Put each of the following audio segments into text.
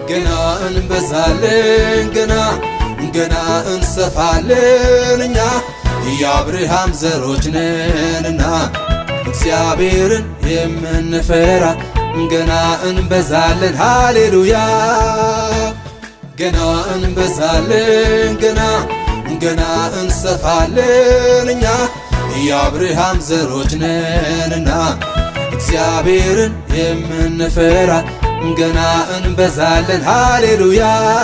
ገና እንበዛለን ገና ገና እንሰፋለን እኛ የአብርሃም ዘሮች ነንና እግዚአብሔርን የምንፈራ ገና እንበዛለን ሃሌሉያ ገና እንበዛለን ገና ገና እንሰፋለን እኛ የአብርሃም ዘሮች ነንና እግዚአብሔርን የምንፈራ ገና እንበዛለን ሃሌሉያ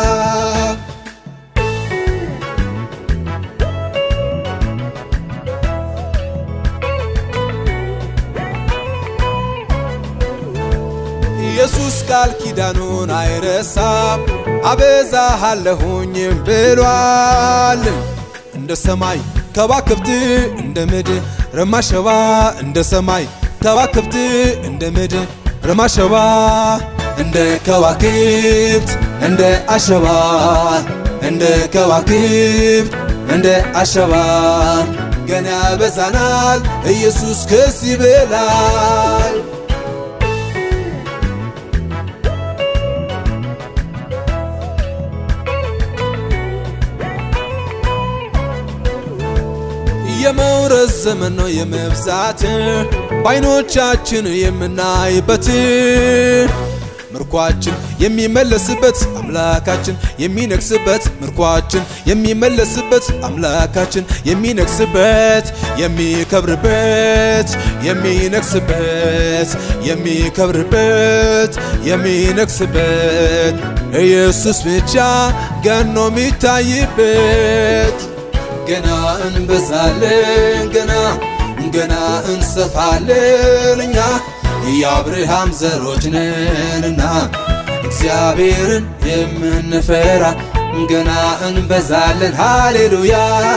ኢየሱስ ቃል ኪዳኑን አይረሳም አበዛሃለሁኝም ብሏል። እንደ ሰማይ ከዋክብት እንደ ምድር ረማሸባ እንደ ሰማይ ከዋክብት እንደ ምድር ረማሸባ እንደ ከዋክብት እንደ አሸባ እንደ ከዋክብት እንደ አሸባ ገና ያበዛናል ኢየሱስ ከዚህ በላይ የመውረስ ዘመን ነው የመብዛት በዓይኖቻችን የምናይበት ምርኳችን የሚመለስበት አምላካችን የሚነግስበት ምርኳችን የሚመለስበት አምላካችን የሚነግስበት የሚከብርበት የሚነግስበት የሚከብርበት የሚነግስበት ኢየሱስ ብቻ ገኖ የሚታይበት ገና እንበዛለን ገና ገና እንሰፋለን እኛ የአብርሃም ዘሮች ነንና እግዚአብሔርን የምንፈራ ገና እንበዛለን ሃሌሉያ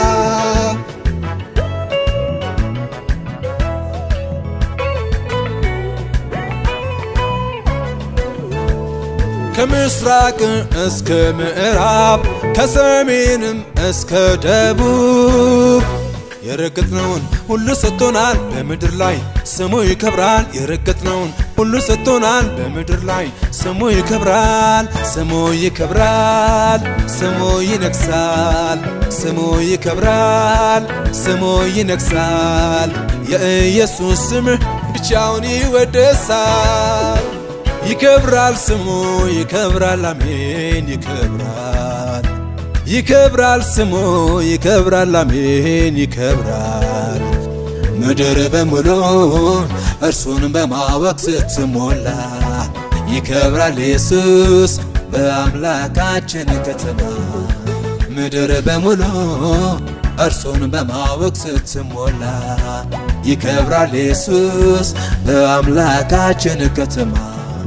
ከምስራቅ እስከ ምዕራብ ከሰሜንም እስከ ደቡብ የረገጥነውን ሁሉ ሰጥቶናል በምድር ላይ ስሙ ይከብራል። የረገጥነውን ሁሉ ሰጥቶናል በምድር ላይ ስሙ ይከብራል። ስሙ ይከብራል። ስሙ ይነግሳል። ስሙ ይከብራል። ስሙ ይነግሳል። የኢየሱስ ስም ብቻውን ይወደሳል። ይከብራል ስሙ ይከብራል። አሜን ይከብራል ይከብራል ስሙ ይከብራል አሜን ይከብራል። ምድር በሙሉ እርሱን በማወቅ ስትሞላ ይከብራል ኢየሱስ በአምላካችን ከተማ ምድር በሙሉ እርሱን በማወቅ ስትሞላ ይከብራል ኢየሱስ በአምላካችን ከተማ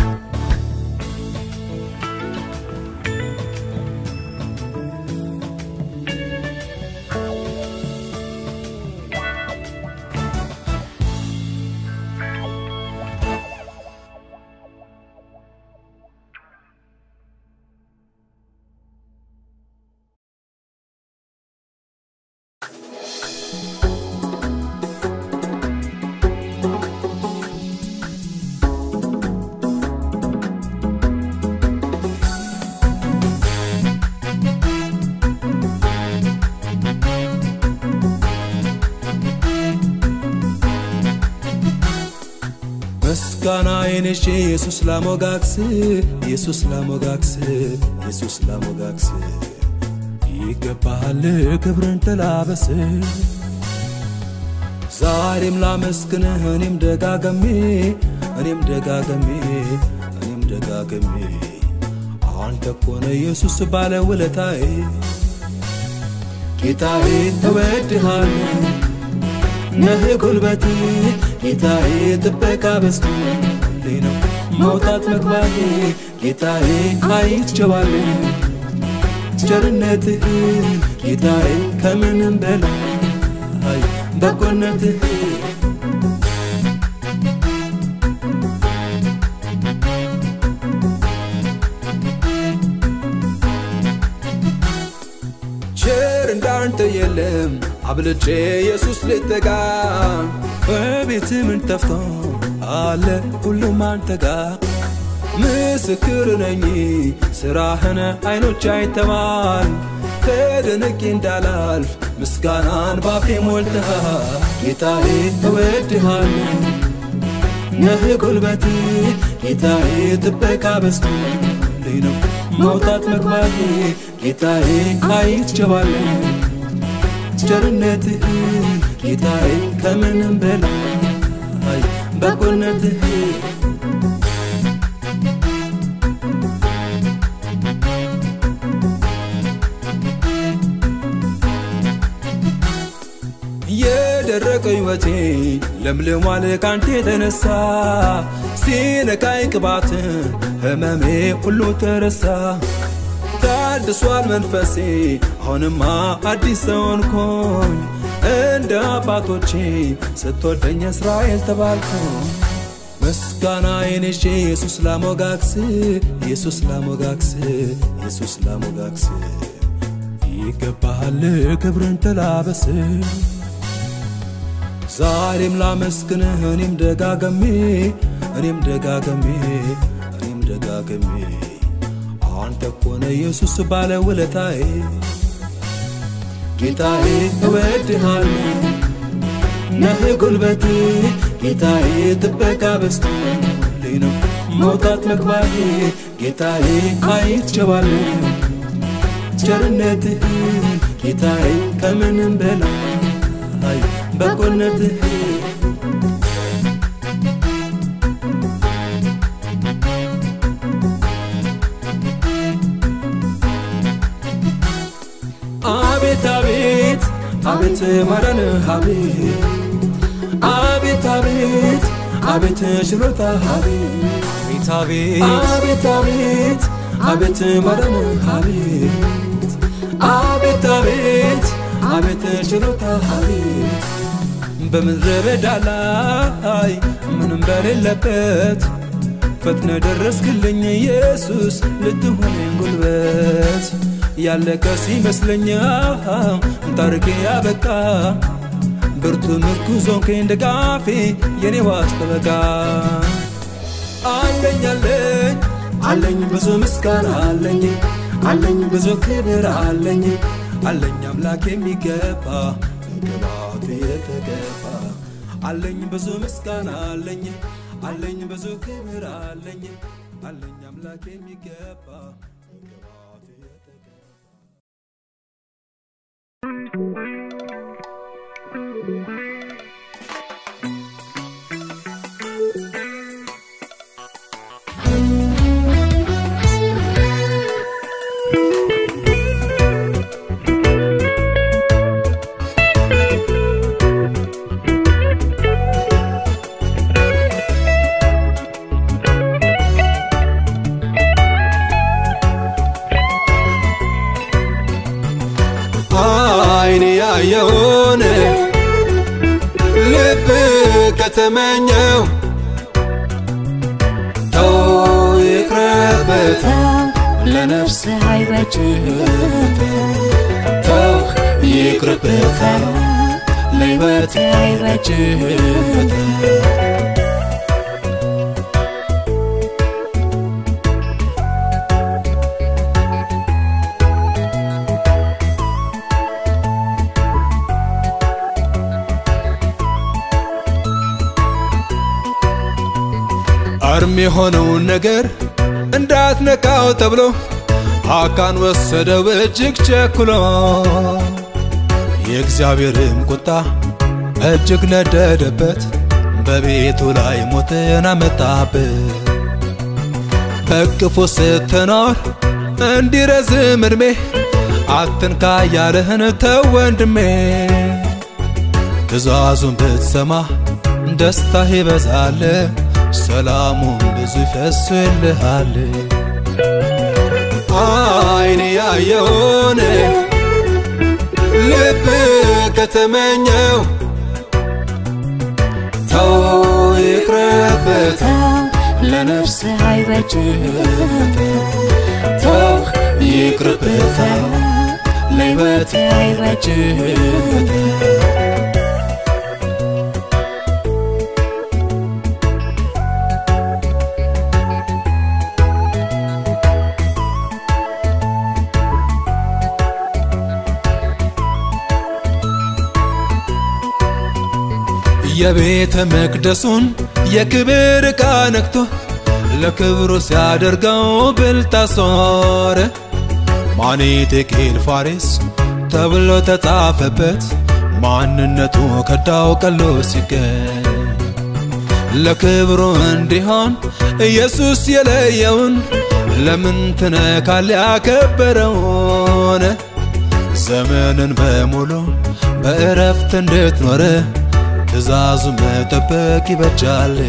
ምስጋናዬን ይዤ ኢየሱስ ላሞጋክስ ኢየሱስ ላሞጋክስ ኢየሱስ ላሞጋክስ ይገባሃል ክብርን ተላበስ ዛሬም ላመስግንህ እኔም ደጋገሜ እኔም ደጋገሜ እኔም ደጋገሜ አንተ ኮነ ኢየሱስ ባለ ውለታዬ ጌታዬ ተወድሃል ነህ ጉልበቴ ጌታዬ ጥበቃ በዝቶልኝ ነው መውጣት መግባቴ ጌታዬ አይቼዋለሁ ቸርነትህ ጌታዬ ከምንም በላይ በጎነትህ ቸር እንዳንተ የለም አብልጬ ኢየሱስ ልጠጋ በቤት ምን ጠፍቶ አለ ሁሉም አንተ ጋር ምስክር ነኝ ስራህን አይኖች አይተዋል ተደንቄ እንዳላልፍ ምስጋናን ባፌ ሞልተሃል ጌታዬ እወድሃለሁ ነህ ጉልበቴ ጌታዬ ጥበቃ በዝቶልኝ ነው መውጣት መግባቴ ጌታዬ አይቼዋለሁ ቸርነትህ ጌታዬ ከምንም በላይ በጎነትህ የደረቀ ሕይወቴ ለምልሟል ካንተ የተነሳ ሲነካኝ ቅባት ህመሜ ሁሉ ተረሳ ታድሷል መንፈሴ አሁንማ አዲስ ሰውንኮኝ እንደ አባቶቼ ስትወደኝ እስራኤል ተባልኩኝ ምስጋናዬን ይዤ ኢየሱስ ላሞጋግስ ኢየሱስ ላሞጋግስ ኢየሱስ ላሞጋግስ ይገባሃል ክብርን ተላበስ ዛሬም ላመስግንህ እኔም ደጋገሜ እኔም ደጋገሜ እኔም ደጋገሜ አንተ ኮነ ኢየሱስ ባለ ውለታዬ ጌታዬ እወድሃለሁ ነህ ጉልበቴ ጌታዬ ጥበቃ በዝቶልኝ ነው መውጣት መግባቴ ጌታዬ አይቼዋለሁ ቸርነትህ ጌታዬ ከምንም በላይ በጎነትህ አቤት አቤት አቤት ማዳንህ አቤት አቤት አቤት አቤት ችሎታ አቤት አቤት አቤት አቤት አቤት ማዳንህ አቤት አቤት አቤት አቤት ችሎታ አቤት በምድረ በዳ ላይ ምንም በሌለበት ፈጥነ ደረስክልኝ ኢየሱስ ልትሆነኝ ጉልበት ያለቀ ሲመስለኛ ታሪኬ ያበቃ ብርቱ ምርኩዞንከኝ ደጋፊ የኔ ዋስ ጠበቃ አለኝ አለኝ አለኝ ብዙ ምስጋና አለኝ አለኝ ብዙ ክብር አለኝ አለኝ አምላክ የሚገባ ግባት የተገባ አለኝ ብዙ ምስጋና አለኝ አለኝ ብዙ ክብር አለኝ አለኝ አምላክ የሚገባ ግባት የተገባ አይኔ ያየውን ልብ ከተመኘው ተው ይቅረበት ለነፍስ አይበጅም ተው ይቅርበት ለሕይወት አይበጅም አርም የሆነውን ነገር እንዳትነካው ተብሎ አካን ወሰደው እጅግ ቸኩሎ የእግዚአብሔርም ቁጣ እጅግ ነደደበት በቤቱ ላይ ሞትን አመጣበት በቅፉ ስትኖር እንዲረዝም እድሜ አትንካ ያለህን ተው ወንድሜ ትእዛዙን ብትሰማ ደስታህ ይበዛል ሰላሙን ብዙ ይፈስልሃል አይን ያየውን ልብ ከተመኘው ተው ይቅረበት ለነፍስ አይበጅም ተው ይቅርበት ለሕይወት አይበጅም የቤተ መቅደሱን የክብር ዕቃ ነክቶ ለክብሩ ሲያደርገው ብልጣሶር ማኔቴቄል ፋሬስ ተብሎ ተጻፈበት ማንነቱ ከዳው ቀሎ ሲገኝ ለክብሩ እንዲሆን ኢየሱስ የለየውን ለምን ትነካል ያከበረውን ዘመንን በሙሉ በእረፍት እንድትኖር ትእዛዙ መጠበቅ ይበጃል።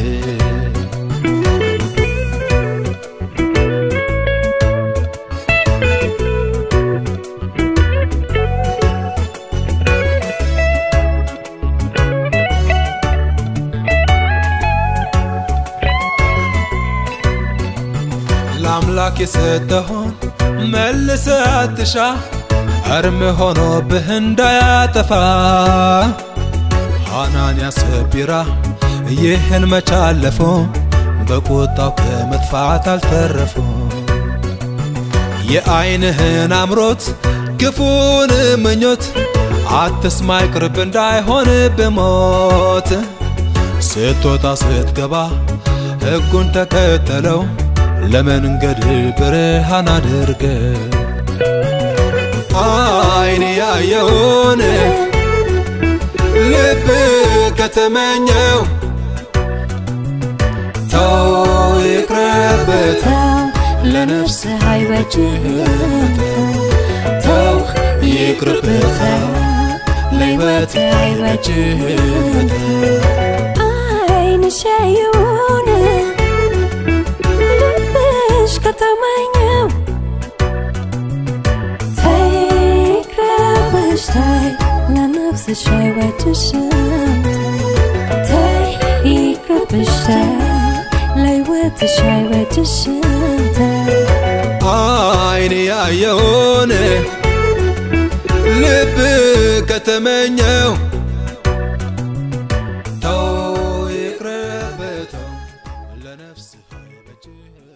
ለአምላክ የሰጠሆን መልሰ አትሻ እርም ሆኖብህ እንዳያጠፋ ሐናንያ ሰጲራ ይህን መቻለፎ በቁጣው ከመጥፋት አልተረፉ የዐይንህን አምሮት ክፉን ምኞት አትስማ ይቅርብ እንዳይሆን ብሞት ስትወጣ ስትገባ ሕጉን ተከተለው ለመንገድ ብርሃን አድርገ አይን ያየውን ልብ ከተመኘው ተው ይቅረበት ለነፍስ አይበጅህም ተው ይቅርብህ ለሕይወት አይበጅህም ዓይንሽ ያየውን ልብሽ ከተመኘው ተይ ይቅረብሽ ተይ ለነፍስሽ አይበጅሽም ተይ ይቅረብሽ ተይ ለሕይወትሽ አይበጅሽም ተይ አይን ያየውን ልብ ከተመኘው ተው ይቅረበተው ለነፍስ አይበጅህ